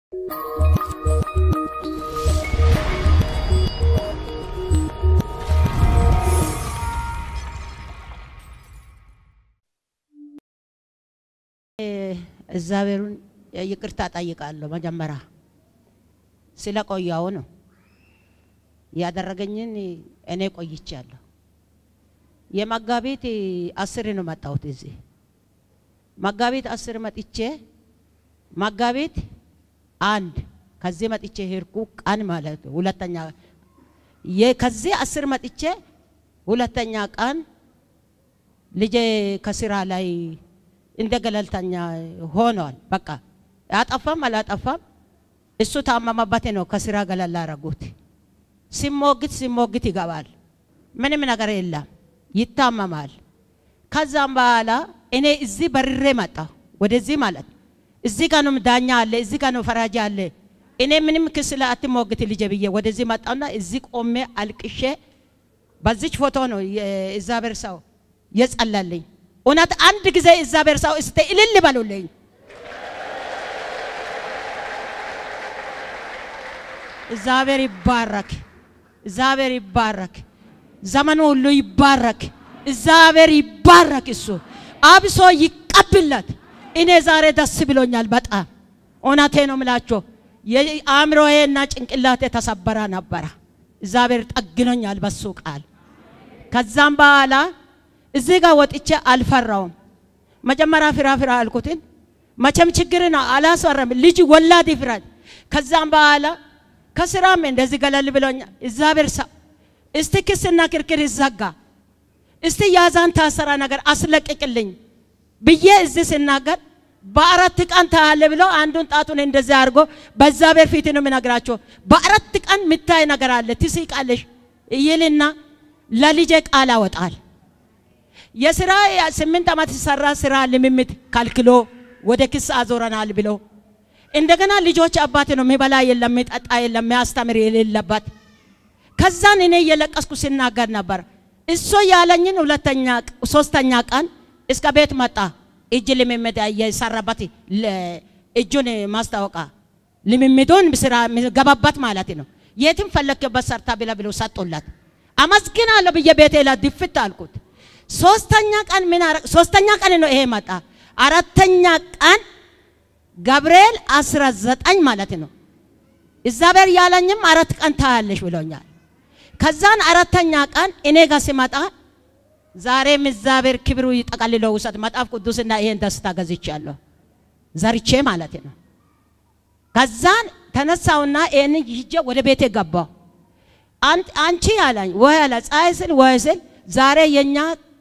እግዚአብሔሩን ይቅርታ ጠይቃለሁ። መጀመሪያ ስለቆየው ነው ያደረገኝን እኔ ቆይቻለሁ። የመጋቢት አስር ነው መጣሁት እዚህ መጋቢት አስር መጥቼ መጋቢት አንድ ከዚህ መጥቼ ሄድኩ ቀን ማለት ነው። ሁለተኛ ከዚህ አስር መጥቼ ሁለተኛ ቀን ልጄ ከስራ ላይ እንደ ገለልተኛ ሆኗል። በቃ ያጠፋም አላጠፋም እሱ ታመመበት ነው ከስራ ገለል አረጉት። ሲሞግት ሲሞግት ይገባል። ምንም ነገር የለም ይታመማል። ከዛም በኋላ እኔ እዚህ በርሬ መጣ ወደዚህ ማለት እዚህ ጋር ነው ዳኛ አለ፣ እዚህ ጋር ነው ፈራጅ አለ። እኔ ምንም ክስ ላይ አትሞግት ልጄ ብዬ ወደዚህ መጣውና እዚህ ቆሜ አልቅሼ በዚች ፎቶ ነው የእግዚአብሔር ሰው የጸለልኝ። እውነት አንድ ጊዜ እግዚአብሔር ሰው እስቲ እልል በሉልኝ። እግዚአብሔር ይባረክ፣ እግዚአብሔር ይባረክ፣ ዘመኑ ሁሉ ይባረክ፣ እግዚአብሔር ይባረክ። እሱ አብሶ ይቀብለት። እኔ ዛሬ ደስ ብሎኛል በጣም እውነቴ ነው ምላቸው። የአእምሮዬና ጭንቅላቴ ተሰበረ ነበረ። እግዚአብሔር ጠግኖኛል በሱ ቃል። ከዛም በኋላ እዚህ ጋር ወጥቼ አልፈራውም። መጀመሪያ ፍራ ፍራ አልኩትን መቼም ችግርን አላስፈራም። ልጅ ወላድ ይፍራል። ከዛም በኋላ ከስራም እንደዚህ ገለል ብሎኛል። እግዚአብሔር ሰው እስቲ ክስና ክርክር ይዘጋ፣ እስቲ ያዛን ታሰራ ነገር አስለቅቅልኝ ብዬ እዚህ ስናገር በአራት ቀን ታያለ ብሎ አንዱን ጣቱን እንደዚህ አድርጎ በእግዚአብሔር ፊት ነው የምነግራቸው። በአራት ቀን ምታይ ነገር አለ ትስቃለሽ ይልና ለልጄ ቃል አወጣል። የስራ ስምንት ዓመት ሲሰራ ስራ ልምምድ ከልክሎ ወደ ክስ አዞረናል ብሎ እንደገና ልጆች አባት ነው የሚበላ የለም የሚጠጣ የለም የሚያስተምር የሌለበት ከዛን እኔ እየለቀስኩ ሲናገር ነበር። እሱ ያለኝን ሁለተኛ ሶስተኛ ቀን እስከ ቤት መጣ። እጅ ልምምድ የሰራበት እጁን ማስታወቃ ልምምዱን ስራ ገባበት ማለት ነው። የትም ፈለክበት ሰርታ ብለ ብሎ ሰጡላት። አመስግናለሁ ብዬ ቤቴ ላይ ድፍት አልኩት። ሶስተኛ ቀን ምን አረ ሶስተኛ ቀን ነው ይሄ መጣ። አራተኛ ቀን ገብርኤል 19 ማለት ነው። እግዚአብሔር ያለኝም አራት ቀን ታያለሽ ብሎኛል። ከዛን አራተኛ ቀን እኔ ጋር ሲመጣ ዛሬም እግዚአብሔር ክብሩ ይጠቀልሎ ውሰድ መጽሐፍ ቅዱስና ይሄን ደስታ ገዝቻለሁ ዘርቼ ማለት ነው። ከዛን ተነሳውና ይሄን ይዤ ወደ ቤቴ ገባው። አንቺ አላኝ ወይ አለ ፀሐይ ስል ወይ ስል ዛሬ የኛ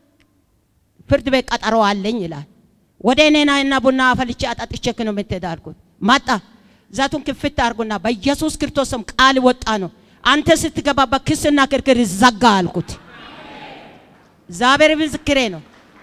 ፍርድ ቤት ቀጠሮ አለኝ ይላል። ወደ እኔና እና ቡና አፈልቼ አጣጥቼ ነው የምትሄድ አልኩት። መጣ ዛቱን ክፍት አድርጉና በኢየሱስ ክርስቶስም ቃል ወጣ ነው አንተ ስትገባበት ክስና ክርክር ይዘጋ አልኩት። እግዚአብሔር ምስክሬ ነው።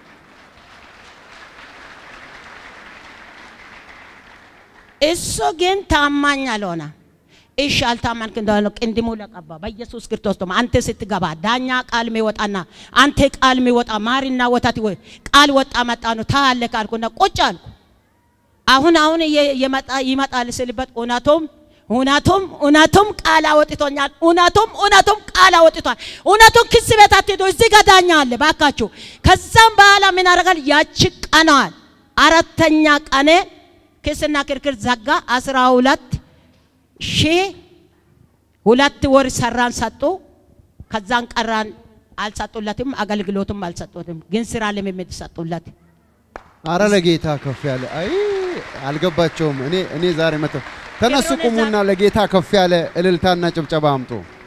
እሱ ግን ታማኝ አልሆነ። እሺ አልታመንክ እንደሆነ ቅንድሙ ለቀባ በኢየሱስ ክርስቶስ ደሞ አንተ ስትገባ ዳኛ ቃል ሚወጣና አንተ ቃል ሚወጣ ማሪና ወተት ቃል ወጣ መጣ ነው ታያለ ካልኩና ቁጭ አልኩ። አሁን አሁን የመጣ ይመጣል ስልበት እውነቱም እውነቱም እውነቱም ቃል አወጥቶኛል። እውነቱም እውነቱም ቃል አወጥቷል። እውነቱም ክስ ቤት አትሄዱ፣ እዚህ ጋር ዳኛ አለ ባካችሁ። ከዛም በኋላ ምን አደርጋል? ያቺ ቀነዋል አራተኛ ቀኔ ክስና ክርክር ዘጋ። አስራ ሁለት ሺህ ሁለት ወር ሰራን ሰጡ። ከዛን ቀራን አልሰጡለትም፣ አገልግሎትም አልሰጡትም፣ ግን ስራ ልምምድ ሰጡለት። አረ ለጌታ ከፍ ያለ አይ አልገባቸውም። እኔ እኔ ዛሬ መተ ተነሱ ቁሙና ለጌታ ከፍ ያለ እልልታና ጭብጨባ አምጡ።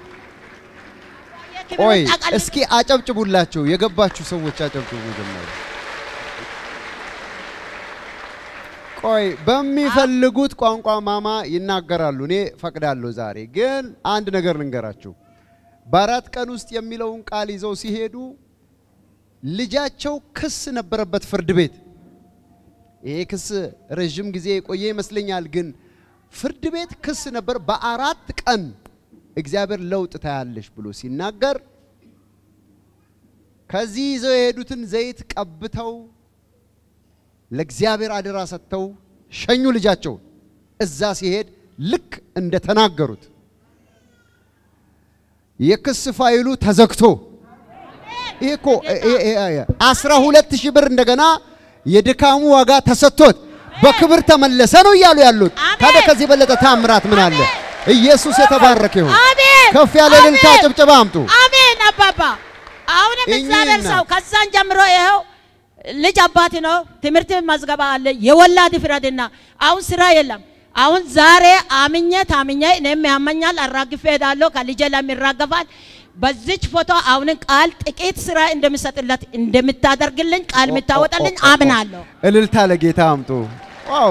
ቆይ እስኪ አጨብጭቡላቸው። የገባችሁ ሰዎች አጨብጭቡ መጀመሪያ። ቆይ በሚፈልጉት ቋንቋ ማማ ይናገራሉ። እኔ ፈቅዳለሁ። ዛሬ ግን አንድ ነገር ልንገራችሁ። በአራት ቀን ውስጥ የሚለውን ቃል ይዘው ሲሄዱ ልጃቸው ክስ ነበረበት ፍርድ ቤት። ይሄ ክስ ረዥም ጊዜ የቆየ ይመስለኛል፣ ግን ፍርድ ቤት ክስ ነበር። በአራት ቀን እግዚአብሔር ለውጥ ታያለሽ ብሎ ሲናገር ከዚህ ይዘው የሄዱትን ዘይት ቀብተው ለእግዚአብሔር አደራ ሰጥተው ሸኙ ልጃቸው። እዛ ሲሄድ ልክ እንደተናገሩት የክስ ፋይሉ ተዘግቶ ይሄ እኮ አስራ ሁለት ሺህ ብር እንደገና የድካሙ ዋጋ ተሰጥቶት በክብር ተመለሰ ነው እያሉ ያሉት። አሜን። ታዲያ ከዚህ የበለጠ ታምራት ምን አለ? ኢየሱስ የተባረከ ይሁን። አሜን። ከፍ ያለ እልልታ አሜን። ጭብጨባ አምጡ። አሜን አባባ። አሁንም እኚህ እግዚአብሔር እናት ሰው ከዛን ጀምሮ ይኸው ልጅ አባት ነው። ትምህርት መዝገባ አለ። የወላድ ፍረድና አሁን ስራ የለም። አሁን ዛሬ አምኜ ታምኜ እኔም ያመኛል አራግፌ ሄዳለሁ። ከልጄ ላይም ይራገፋል። በዚች ፎቶ አሁንን ቃል ጥቂት ስራ እንደምሰጥለት እንደምታደርግልኝ ቃል የምታወጣልኝ አምናለሁ። እልልታ ለጌታ አምጡ። ዋው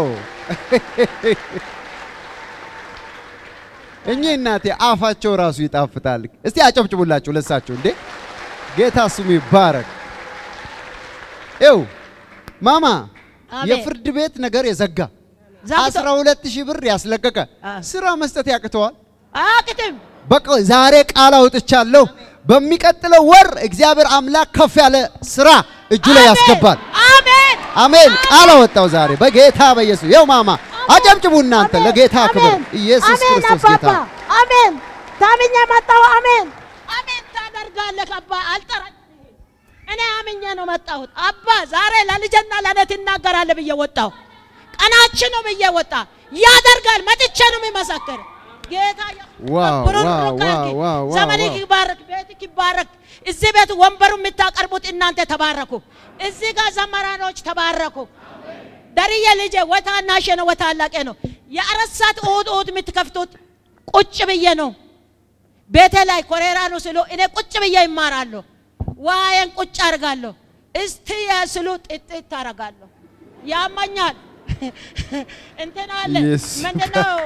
እኚህ እናቴ አፋቸው ራሱ ይጣፍጣል። እስቲ አጨብጭቡላችሁ ለሳቸው እንዴ! ጌታ ስሙ ይባረክ። ይው ማማ አሜን። የፍርድ ቤት ነገር የዘጋ ዘግቶ- አስራ ሁለት ሺህ ብር ያስለቀቀ አ። ስራ መስጠት ያቅተዋል። አያቅትም። በቃ ዛሬ ቃል አውጥቻለሁ። በሚቀጥለው ወር እግዚአብሔር አምላክ ከፍ ያለ ስራ እጁ ላይ አሜን። ያስገባል። አሜን አሜን። ቃል አወጣው ዛሬ በጌታ በኢየሱስ ይኸው ማማ አጨብጭቡ እናንተ አሜን። ለጌታ ክብር። አሜን። ኢየሱስ አሜን ክርስቶስ ጌታ አባባ። አሜን ታምኜ መጣሁ። አሜን አሜን ታደርጋለህ አባ። አልጠራኝም። እኔ አምኜ ነው መጣሁት አባ። ዛሬ ለልጅና ለእኔ ትናገራለህ ብዬ ወጣሁ። ቀናችን ነው ብዬ ወጣ። ያደርጋል መጥቼ ነው የሚመሰክር ጌታ ዋው፣ ብሩን ዋው፣ ሩቅ አድርጊ። ዋው፣ ዋው፣ ዋው፣ ዘመንህ ዋው። ይባረክ፣ ቤትህ ይባረክ። እዚህ ቤት ወንበሩ የምታቀርቡት እናንተ ተባረኩ። እዚህ ጋር ዘመራኖች ተባረኩ። ደርዬ ልጄ ወታናሽ ነው ወታላቄ ነው። የአራት ሰዓት እሑድ እሑድ የምትከፍቱት ቁጭ ብዬ ነው። ቤቴ ላይ ኮሬራ ነው ስሉ እኔ ቁጭ ብዬ ይማራለሁ። ዋየን ቁጭ አድርጋለሁ። እስቲ ስሉ ጥጥት ታረጋለሁ። ያመኛል እንትን አለ ኢየሱስ። ምንድነው?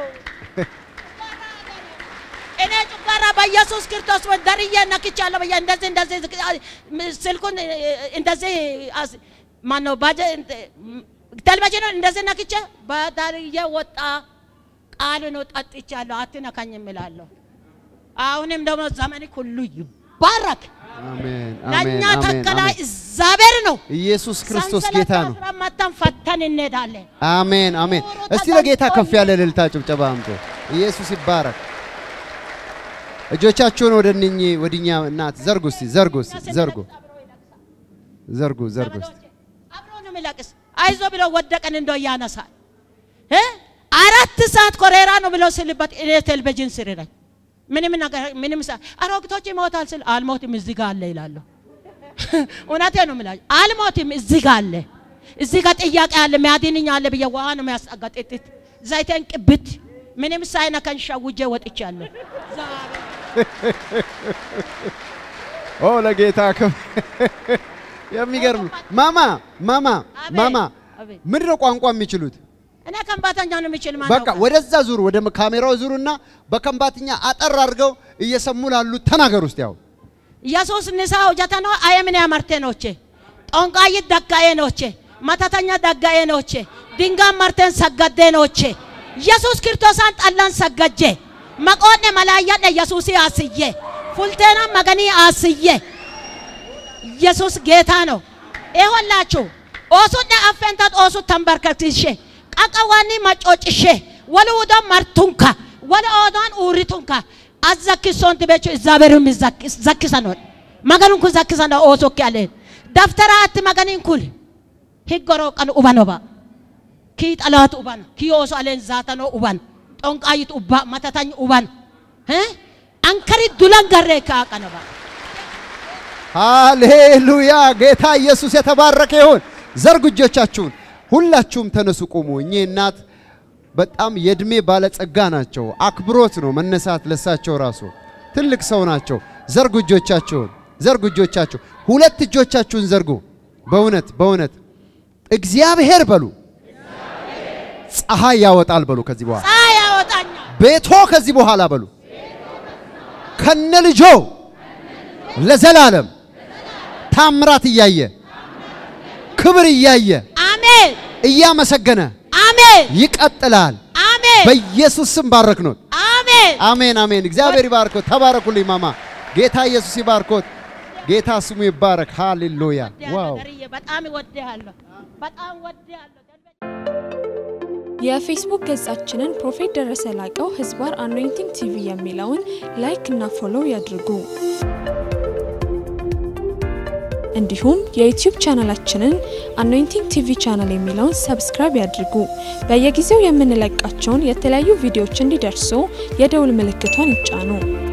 እኔ ጨጓራ በኢየሱስ ክርስቶስ ወ- ደርዬ ነክቻለሁ ብዬ እንደዚህ እንደዚህ ስልኩን እንደዚህ አስ- ማነው ባጀ ቴሌቪዥኑን እንደዚህ ነክቼ በደርዬ ወጣ ቃል ነው ጠጥቻለሁ፣ አትነካኝም እላለሁ። አሁንም ደግሞ ዘመን ሁሉ ይባረክ። አሜን ለእኛ አሜን አሜን ተከላይ አሜን። እግዚአብሔር ነው። ኢየሱስ ክርስቶስ ሰንሰለት ጌታ ነው። አስረን መተን ፈተን እንሄዳለን። አሜን አሜን። እስቲ ለጌታ ከፍ ያለ እልልታ ጭብጨባ አምጡ። ኢየሱስ ይባረክ። እጆቻችሁን ወደ እነኚህ ወዲኛ እናት ዘርጉ እስቲ ዘርጉ እስቲ ዘርጉ ዘርጉ ዘርጉ እስቲ አብሮ ነው የሚለቅስ። አይዞ ብሎ ወደቀን እንደው ያነሳል። እ አራት ሰዓት ኮሬራ ነው ብሎ ስልበት እኔ ቴሌቪዥን ስር ነኝ። ምንም ነገር ምንም ሳ አሮግቶች ይሞታል ስል አልሞትም እዚህ ጋር አለ ይላለሁ። እውነቴ ነው የምላችሁ አልሞትም እዚህ ጋር አለ። እዚህ ጋር ጥያቄ አለ ሚያድንኝ አለ ብዬ ውሃ ነው የሚያስጠጋ ጥጥት ዘይቴን ቅብት ምንም ሳይነካኝ ሸውጄ ወጥቻለሁ። ዛሬ ኦ ለጌታ ክብር። የሚገርም ነው። ማማ ማማ አቤት፣ ማማ አቤት። ምንድን ነው ቋንቋ የሚችሉት? እኔ ከምባተኛ ነው የሚችል ማን በቃ ያውቃል? ወደዛ ዙሩ፣ ወደ ካሜራው ዙሩና በከንባትኛ አጠር አድርገው እየሰሙ ላሉት ተናገር ውስጥ ያው ኢየሱስ ንሳ ሆጀተኖ አየምን ያመርቴ ኖቼ ጦንቃይት ደጋዬ ኖቼ መተተኛ ደጋዬ ኖቼ ድንጋይ መርቴን ሰገዴ ኖቼ ኢየሱስ ክርስቶሳን ጠላን ሰገጄ መቆኔ መላያነ ኢየሱስ አስዬ ፉልቴና መገኒ አስዬ ኢየሱስ ጌታ ነው። ይኸውላችሁ ኦሱነ አፈንታት ኦሱ ተንበርከክሼ ቀቀዋኒ መጮጭሼ ወለ ውዶን መርቱንካ ወለ ኦዶን ኡሪቱንካ አዘኪሶንት ቤቹ እግዚአብሔርም ዘኪሰኖን መገኑን ኩን ዘኪሰኖ ኦሶክ ያለን ደፍተራ አት መገኒን ኩል ሂጎሮ ቀን ኡባኖባ ኪ ጠላት ኡባን ኪ ኦሶ አለን ዛተኖ ኡባን ጦንቃይት ኡባ መተታኝ ኡባን እ አንከሪ ዱላን ገሬ ካቀነባ ሃሌሉያ! ጌታ ኢየሱስ የተባረከ ይሁን። ዘርጉ እጆቻችሁን። ሁላችሁም ተነሱ፣ ቁሙ። እኚህ እናት በጣም የእድሜ ባለጸጋ ናቸው። አክብሮት ነው መነሳት ለሳቸው ራሱ ትልቅ ሰው ናቸው። ዘርጉ እጆቻችሁን፣ ዘርጉ እጆቻችሁ። ሁለት እጆቻችሁን ዘርጉ። በእውነት በእውነት እግዚአብሔር በሉ ፀሐይ ያወጣል በሉ። ከዚህ በኋላ ፀሐይ ያወጣኛል። ቤቶ ከዚህ በኋላ በሉ ከነ ልጆ ለዘላለም ታምራት እያየ ክብር እያየ አሜን እያመሰገነ አሜን ይቀጥላል። አሜን በኢየሱስ ስም ባረክኖት። አሜን አሜን አሜን። እግዚአብሔር ይባርኮት። ተባረኩልኝ ማማ። ጌታ ኢየሱስ ይባርኮት። ጌታ ስሙ ይባረክ። ሃሌሉያ ዋው በጣም እወድሃለሁ። በጣም እወድሃለሁ። የፌስቡክ ገጻችንን ፕሮፌት ደረሰ ላቀው ህዝባር አኖይንቲንግ ቲቪ የሚለውን ላይክ እና ፎሎው ያድርጉ። እንዲሁም የዩቲዩብ ቻናላችንን አኖይንቲንግ ቲቪ ቻናል የሚለውን ሰብስክራይብ ያድርጉ። በየጊዜው የምንለቃቸውን የተለያዩ ቪዲዮዎች እንዲደርሱ የደውል ምልክቷን ይጫኑ።